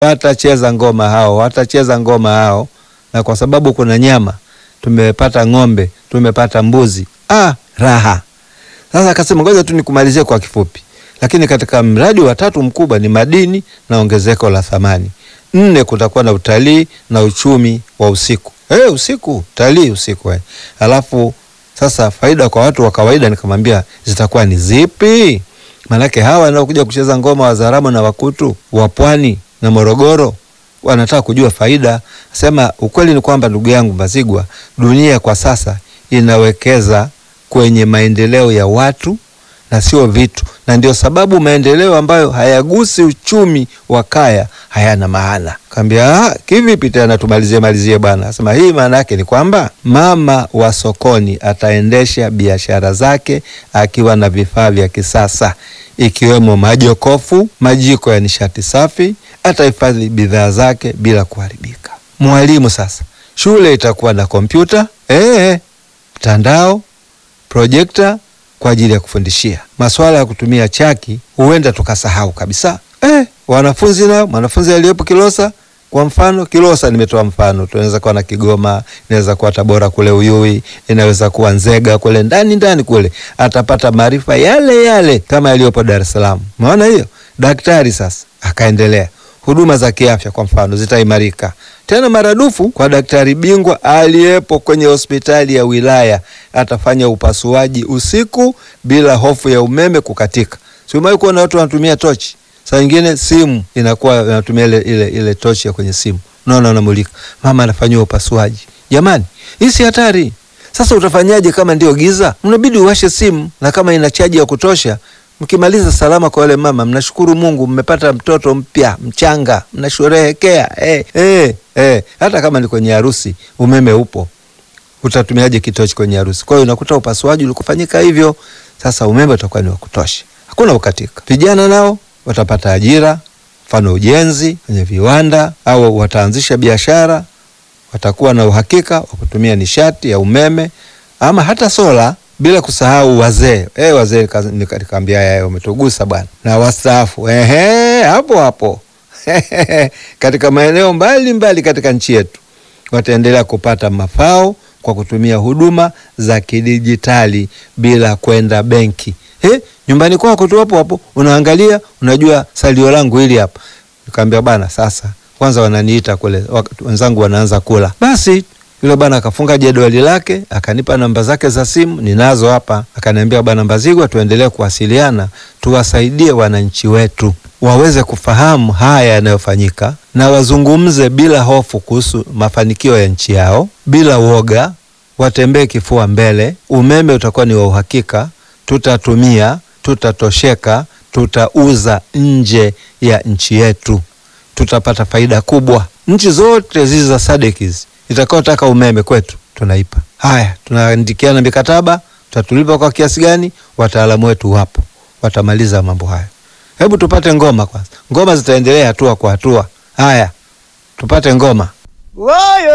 watacheza ngoma hao, watacheza ngoma hao, na kwa sababu kuna nyama, tumepata ng'ombe, tumepata mbuzi, ah, raha. Sasa akasema ngoja tu nikumalizie kwa kifupi, lakini katika mradi wa tatu mkubwa ni madini na ongezeko la thamani. Nne, kutakuwa na utalii na uchumi wa usiku. Hey, usiku utalii usiku eh. Alafu sasa faida kwa watu wa kawaida, nikamwambia zitakuwa ni zipi? Maanake hawa wanaokuja kucheza ngoma Wazaramo na Wakutu wa Pwani na Morogoro wanataka kujua faida. Sema ukweli ni kwamba, ndugu yangu Mbazigwa, dunia kwa sasa inawekeza kwenye maendeleo ya watu na sio vitu, na ndio sababu maendeleo ambayo hayagusi uchumi wa kaya hayana maana. Kaambia kivipi tena? Tumalizie malizie bwana. Asema hii maana yake ni kwamba mama wa sokoni ataendesha biashara zake akiwa na vifaa vya kisasa ikiwemo majokofu, majiko ya nishati safi, atahifadhi bidhaa zake bila kuharibika. Mwalimu sasa, shule itakuwa na kompyuta eh, mtandao, projekta kwa ajili ya kufundishia. Masuala ya kutumia chaki huenda tukasahau kabisa. Eh, wanafunzi nao, mwanafunzi aliyepo Kilosa kwa mfano, Kilosa nimetoa mfano, tunaweza kuwa na Kigoma, inaweza kuwa Tabora kule Uyui, inaweza kuwa Nzega kule ndani ndani kule, atapata maarifa yale yale kama yaliyopo Dar es Salaam. Umeona hiyo? Daktari sasa akaendelea, huduma za kiafya kwa mfano zitaimarika tena maradufu kwa daktari bingwa aliyepo kwenye hospitali ya wilaya. Atafanya upasuaji usiku bila hofu ya umeme kukatika. Si umewahi kuona watu wanatumia tochi? Saa nyingine simu inakuwa inatumia ile, ile, ile tochi ya kwenye simu, unaona, unamulika, mama anafanyiwa upasuaji. Jamani, hii si hatari? Sasa utafanyaje kama ndio giza? Mnabidi uwashe simu, na kama ina chaji ya kutosha Mkimaliza salama kwa wale mama, mnashukuru Mungu, mmepata mtoto mpya mchanga, mnasherehekea eh, eh, eh. Hata kama ni kwenye harusi, umeme upo, utatumiaje kitochi kwenye harusi? Kwa hiyo unakuta upasuaji ulikufanyika hivyo. Sasa umeme utakuwa ni wa kutosha, hakuna ukatika. Vijana nao watapata ajira, mfano ujenzi kwenye viwanda, au wataanzisha biashara, watakuwa na uhakika wa kutumia nishati ya umeme ama hata sola bila kusahau wazee eh, wazee nikaambia yeye umetugusa bwana, na wastaafu ehe, hapo hapo katika maeneo mbalimbali katika nchi yetu wataendelea kupata mafao kwa kutumia huduma za kidijitali bila kwenda benki. Eh, nyumbani kwako tu hapo hapo unaangalia, unajua salio langu hili hapa. Nikamwambia bwana, sasa kwanza wananiita kule, wenzangu wanaanza kula, basi yule bwana akafunga jedwali lake akanipa namba zake za simu, ninazo hapa. Akaniambia, bwana Mbazigwa, tuendelee kuwasiliana, tuwasaidie wananchi wetu waweze kufahamu haya yanayofanyika na wazungumze bila hofu kuhusu mafanikio ya nchi yao, bila woga, watembee kifua mbele. Umeme utakuwa ni wa uhakika, tutatumia, tutatosheka, tutauza nje ya nchi yetu, tutapata faida kubwa. Nchi zote zizi za SADC itakaotaka umeme kwetu tunaipa. Haya, tunaandikiana mikataba, tutatulipa kwa kiasi gani? Wataalamu wetu wapo, watamaliza mambo hayo. Hebu tupate ngoma kwanza, ngoma zitaendelea hatua kwa hatua. Haya, tupate ngoma.